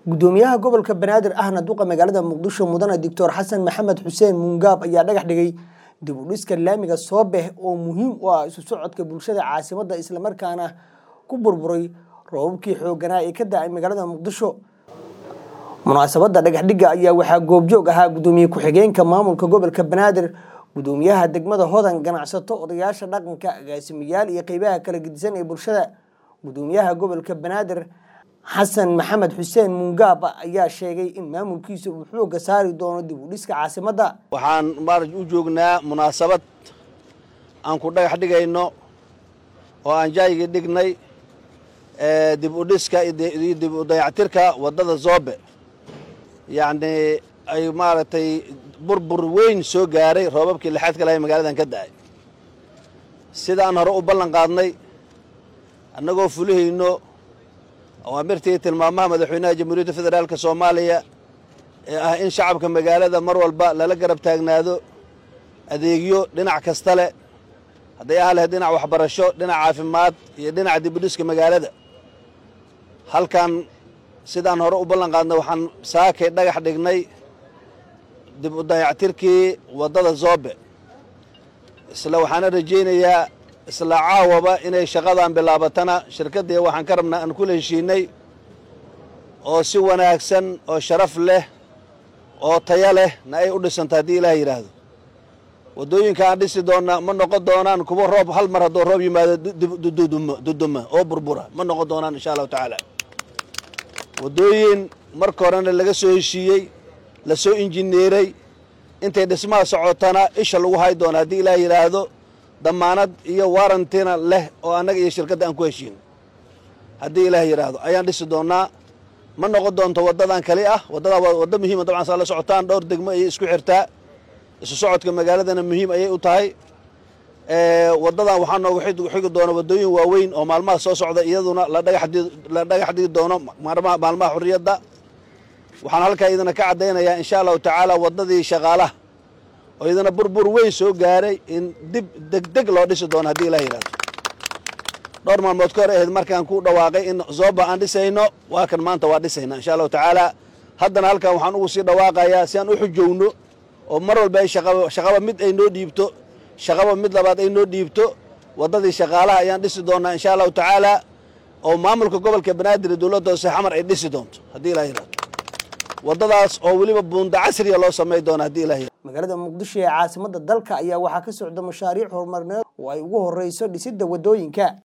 gudoomiyaha gobolka banaadir ahna duqa magaalada muqdisho mudane doctor xasan maxamed xuseen muungaab ayaa dhagax dhigay dib u dhiska laamiga soobeh oo muhiim u ah isu socodka bulshada caasimadda islamarkaana ku burburay roobabkii xooganaa ee ka da-ay magaalada muqdisho munaasabadda dhagaxdhigga ayaa waxaa goobjoog ahaa gudoomiye ku-xigeenka maamulka gobolka banaadir gudoomiyaha degmada hodan ganacsato odayaasha dhaqanka agaasimayaal iyo qeybaha kala gedisan ee bulshada gudoomiyaha gobolka banaadir xasan maxamed xuseen muungaab ayaa sheegay in maamulkiisa uu xooga saari doono dib u dhiska caasimadda waxaan maaraj u joognaa munaasabad aan ku dhagax dhigayno oo aan jaayigii dhignay dib u dhiska iyo dib u dayactirka waddada zoobe yacnii ay maaragtay burbur weyn soo gaaray roobabkii lixaad ka lahay magaaladan ka da'ay sidaan hore u ballan qaadnay annagoo fulihayno awaamirtii tilmaamaha madaxweynaha jamhuuriyadda federaalk soomaaliya ee ah in shacabka magaalada mar walba lala garab taagnaado adeegyo dhinac kasta leh hadday aha lahayd dhinac waxbarasho dhinac caafimaad iyo dhinaca dibudhiska magaalada halkan sidaan hore u ballan qaadnay waxaan saakay dhagax dhignay dib u dayactirkii waddada zoobe isla waxaana rajaynayaa isla caawaba inay shaqadan bilaabatana shirkaddii waxaan ka rabnaa aan kula heshiinay oo si wanaagsan oo sharaf leh oo taya leh na ay u dhisanto haddii ilaah yidhaahdo waddooyinka aan dhisi doonna ma noqon doonaan kuwa roob hal mar hadduu roob yimaado duduma oo burbura ma noqon doonaan insha allahu tacaala waddooyin marka horena laga soo heshiiyey la soo injineeray intay dhismaha socotana isha lagu hay doono haddii ilaah yidhaahdo damaanad iyo warantina leh oo annaga iyo shirkadda aan ku heshiin haddii ilaah yidhaahdo ayaan dhisi doonnaa ma noqon doonto waddadan kali ah waddadaa waa waddo muhiima dabcan saa la socotaan dhowr degmo ayay isku xirtaa isu socodka magaaladana muhiim ayay u tahay waddadan waxaa noogu xigi doona waddooyin waaweyn oo maalmaha soo socda iyaduna la dhagax dhigi doono maalmaha xurriyadda waxaan halkaa idina ka caddaynayaa insha allahu tacaala waddadii shaqaalaha oo idina burbur weyn soo gaaray in dib degdeg loo dhisi doono haddii ilah yidhahdo dhowr maalmood ka hor ahayd markaan ku dhawaaqay in zooba aan dhisayno waa kan maanta waa dhisayna insha allahu tacaala haddana halkan waxaan ugu sii dhawaaqayaa si aan u xujowno oo mar walba ay shaqaba mid ay noo dhiibto shaqaba mid labaad ay noo dhiibto waddadii shaqaalaha ayaan dhisi doonnaa insha allahu tacaala oo maamulka gobolka banaadir dowladda hoose xamar ay dhisi doonto haddii ilah yidhahdo waddadaas oo weliba buunda casriya loo samay doono haddii ilah yidhahdo magaalada muqdisho ee caasimadda dalka ayaa waxaa ka socda mashaariic horumarineed oo ay ugu horeyso dhisidda waddooyinka